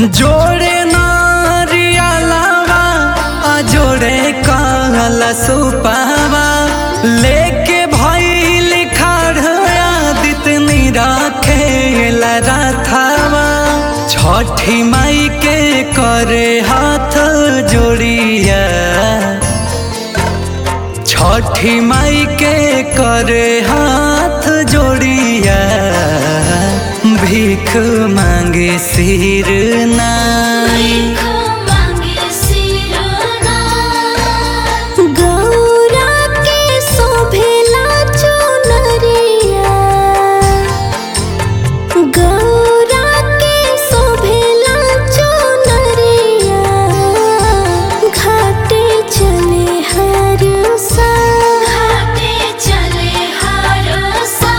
जोड़े नारियलवा आ जोड़े कहला सुपावा लेके भइल खड़या दितनी राखेला राथावा छठी माई के करे हाथ जोड़िया छठी माई के करे हाथ जोड़िया भीख मांगे सिर नाई गौरा के शोभेला चुनरिया गौरा के शोभेला चुनरिया घाटे चले हर सा घाटे चले हर सा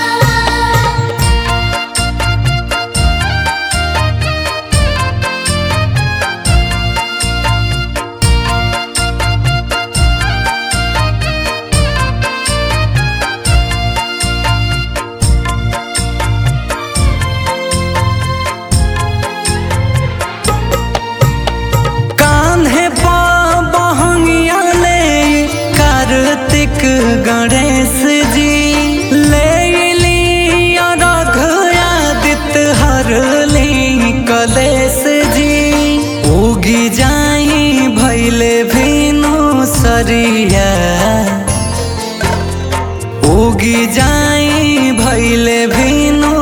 कान्हे पा बहंगिया ले कार्तिक गणेश जी ले लिया रघया दित हर ली कलेश जी उगी जाई भैले भीनु सरिया उगी जाई भैले भीनु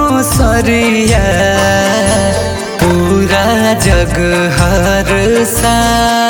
सरिया पूरा जग हर सा